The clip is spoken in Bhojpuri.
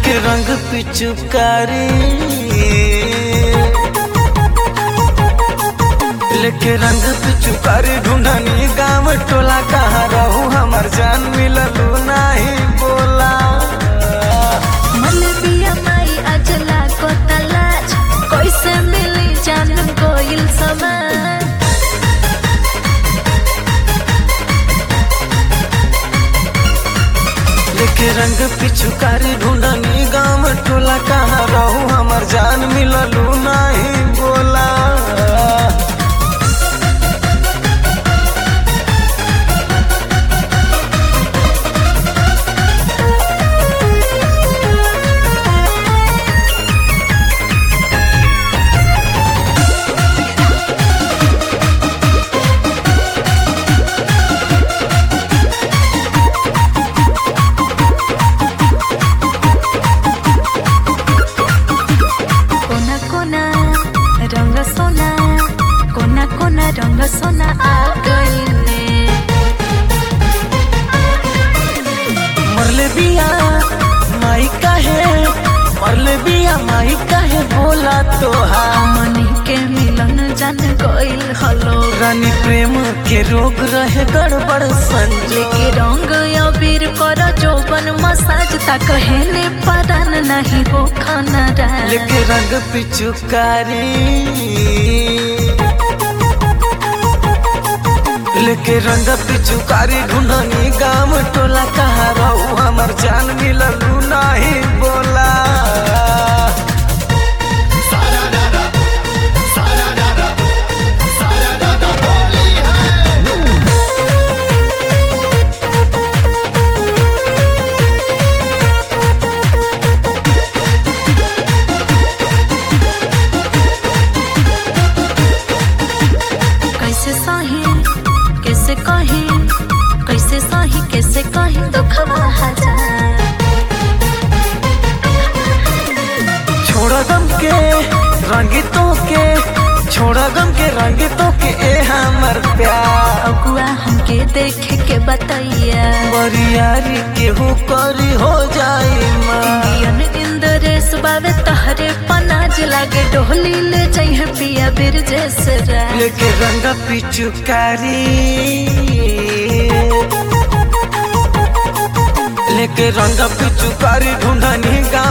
लेके रंग पिचुकारी लेके रंग पिचुकारी ढूंढनी गाँव टोला कहाँ रहू हमर जान मिललू नहीं बोला मलबिया माई अजला को तलाश कैसे मिली जान कोइल समान लेके रंग पिचुकारी ढूंढनी गाँव टोला कहाँ रहू हमर जान मिललू नहीं बोला कोना कोना रंग सोना कोना कोना रंग सोना आ गईले मरले बिया माई काहे मरले बिया माई काहे बोला तोहा मनी के मिलन जान गईल हलो रानी प्रेम के रोग रहे गड़बड़ संजो लेके रंग अबीर कर जोबन मसाज ता कहले परान नहीं हो खाना रा लेके रंग पिचुकारी लेके रंग पिचुकारी ढूंढनी गाँव टोला कहाँ रहू हमर जान मिललू नहीं बोला कैसे सही कैसे कही कैसे सही कैसे कही दुखवा हजार छोड़ा गम के रंगितों के छोड़ा गम के रंगितों के ए हमर प्यार अगुआ हमके देखे के बताइया बरियारी केहू करी हो जाई माँ इंडियन इंद्रेश बावे तहरे पनाज लागे डोली ले जाइए पिया बिर जैसे रा लेके रंग पिचुकारी लेके रंग पिचुकारी ढूंढनी गा